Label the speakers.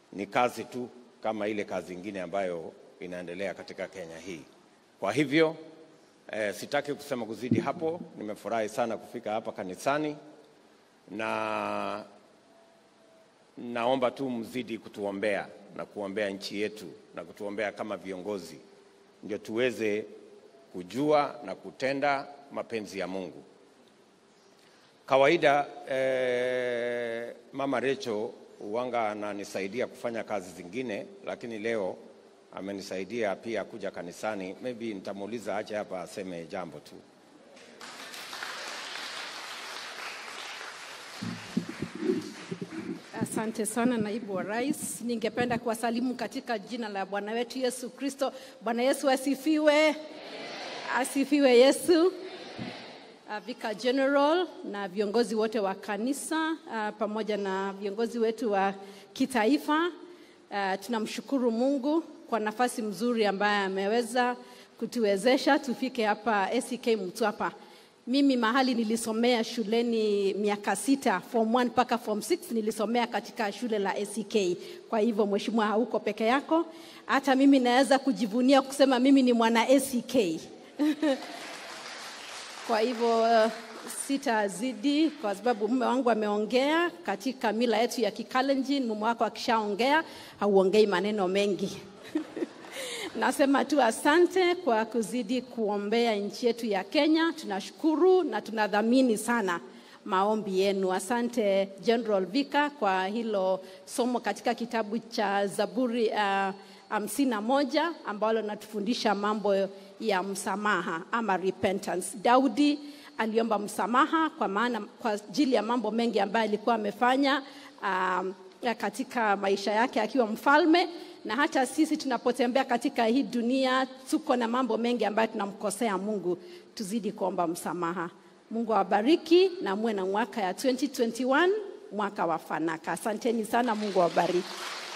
Speaker 1: ni kazi tu kama ile kazi ingine ambayo inaendelea katika Kenya hii. Kwa hivyo eh, sitaki kusema kuzidi hapo. Nimefurahi sana kufika hapa kanisani na naomba tu mzidi kutuombea na kuombea nchi yetu na kutuombea kama viongozi, ndio tuweze kujua na kutenda mapenzi ya Mungu. Kawaida eh, Mama Recho uwanga ananisaidia kufanya kazi zingine, lakini leo amenisaidia pia kuja kanisani. Maybe nitamuuliza ache hapa aseme jambo tu.
Speaker 2: Asante sana naibu wa rais. Ningependa kuwasalimu katika jina la Bwana wetu Yesu Kristo. Bwana Yesu asifiwe. Asifiwe Yesu. Uh, Vicar General na viongozi wote wa kanisa uh, pamoja na viongozi wetu wa kitaifa uh, tunamshukuru Mungu kwa nafasi mzuri ambaye ameweza kutuwezesha tufike hapa ACK Mtwapa. Mimi mahali nilisomea shuleni miaka sita, form 1 mpaka form 6 nilisomea katika shule la ACK. Kwa hivyo mheshimiwa, hauko peke yako. Hata mimi naweza kujivunia kusema mimi ni mwana ACK. Kwa hivyo uh, sitazidi kwa sababu mume wangu ameongea katika mila yetu ya Kikalenjin. Mume wako akishaongea hauongei maneno mengi. Nasema tu asante kwa kuzidi kuombea nchi yetu ya Kenya. Tunashukuru na tunadhamini sana maombi yenu. Asante General Vika kwa hilo somo katika kitabu cha Zaburi hamsini uh, na moja ambalo natufundisha mambo ya msamaha ama repentance. Daudi aliomba msamaha kwa maana kwa ajili ya mambo mengi ambayo alikuwa amefanya um, katika maisha yake akiwa mfalme na hata sisi tunapotembea katika hii dunia tuko na mambo mengi ambayo tunamkosea Mungu. Tuzidi kuomba msamaha. Mungu awabariki na muwe na mwaka ya 2021 mwaka wa fanaka. Asanteni sana, Mungu awabariki.